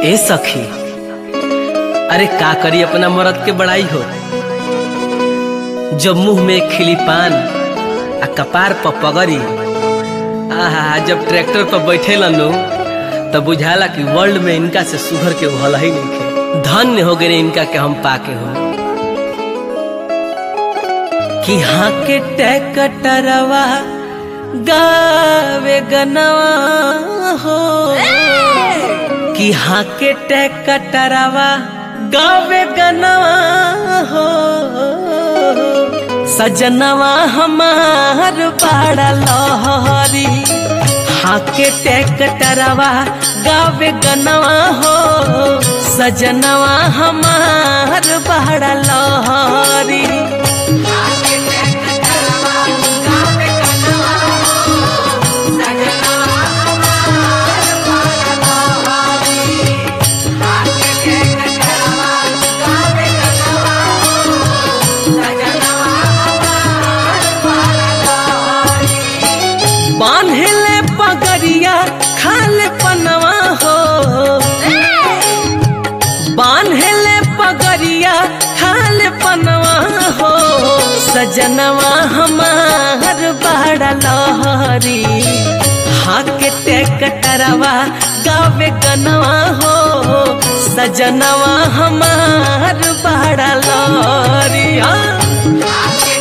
ए सखी अरे का करी अपना मरद के बड़ाई हो जब मुंह में खिली पान आ कपार पर पगड़ी आहा जब ट्रैक्टर पर बैठे नु तब बुझाला कि वर्ल्ड में इनका से सुघर के हल ही नहीं खे धन्य हो गए इनका के हम पाके हो कि हाँ के टैकटरवा गावे गनवा हो कि हाँ के टैकटरवा गावे गनवा हो सजनवा हमार बाड़ा लहरी हाँ के टैकटरवा गावे गनवा हो सजनवा हमार बाड़ा लहरी बांधले पगड़िया खाले पनवा हो बांधले पगड़िया खाले पनवा हो सजनवा हमार बड़ा लहरी हाके टेकटरवा गावे गनवा हो सजनवा हमार बड़ा लहरी हाँ।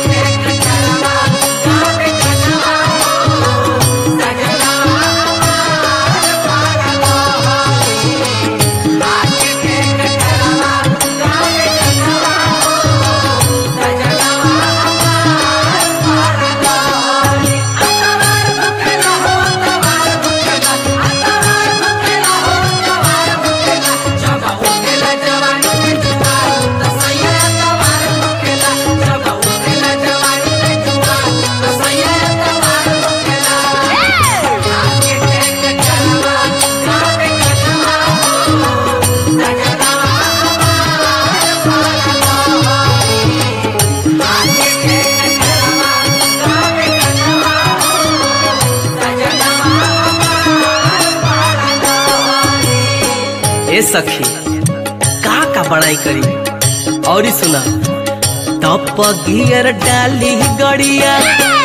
ए सखी का का बड़ाई करी और सुना तप गियर डाली गड़िया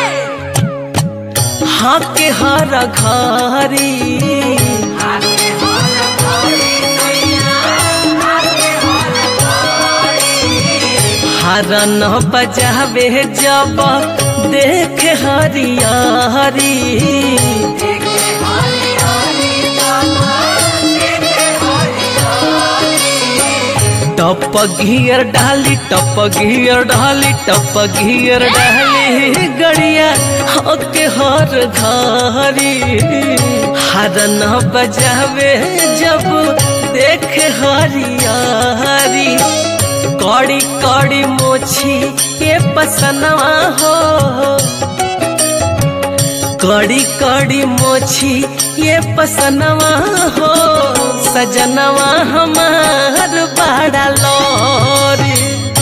हाँ के हर घरी हरन बजावे जब देख हरिया हरी टप घियर डाली टप घियर डाली टप घियर डाली गड़िया होके हर घरी हरन बजावे जब देख हरियारी कड़ी कड़ी मोछी के पसनवा हो कड़ी कड़ी मोछी ये पसनवा हो सजनवा हमार बड़ा लोरी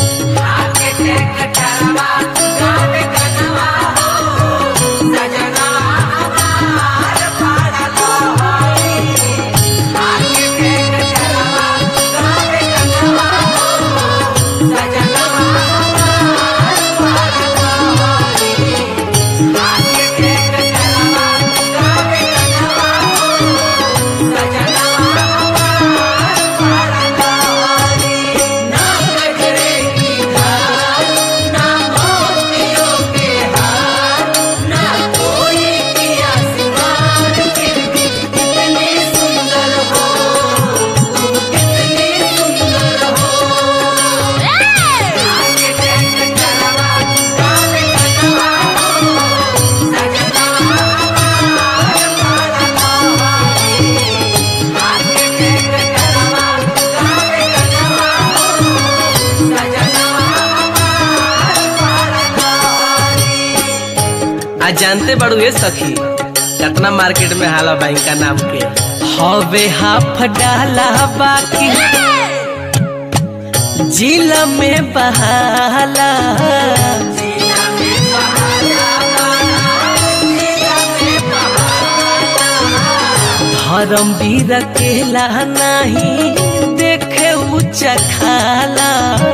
आज जानते बड़ू ये सखी कितना मार्केट में हाला बैंक का नाम के हवे हाफ डाला बाकी जिला में बहाला धर्म वीर केला नहीं देखे ऊंचा खाला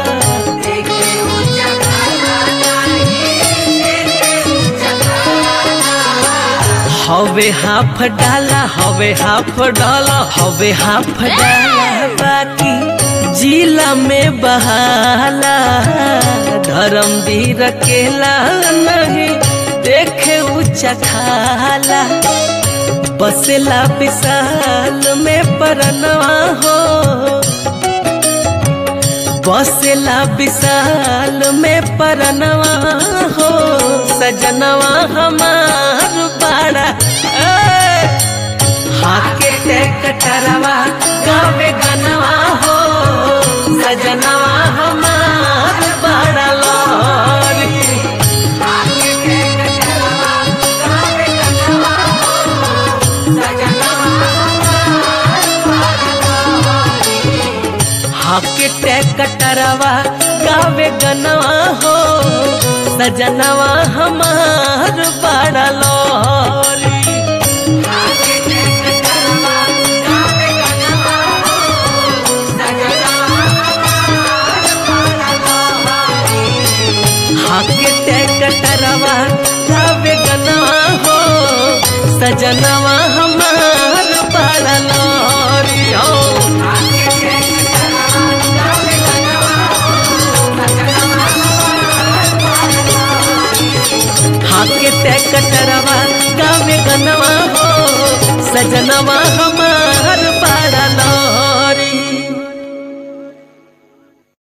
हवे हाफ डाला हवे हाफ डाला हवे हाफ डाला बाकी जिला में बहाला धर्म वीर केला नहीं देखे ऊंचा खाला बसेला विशाल में परनवा हो बसेला विशाल में परनवा हो सजनवा हमार बाड़ा हाके ते कटरवा गावे गनवा हो सजनवा हमार बाड़ा लोरी हाके ते कटरवा गावे गनवा हो सजनवा हमार बड़ा लोरी हाके ते कटरवा गावे गनवा हो सजनवा हमार बड़ा लोरी हो हाके ते कटरवा गावे गनवा हो सजनवा हमार बड़ा लोरी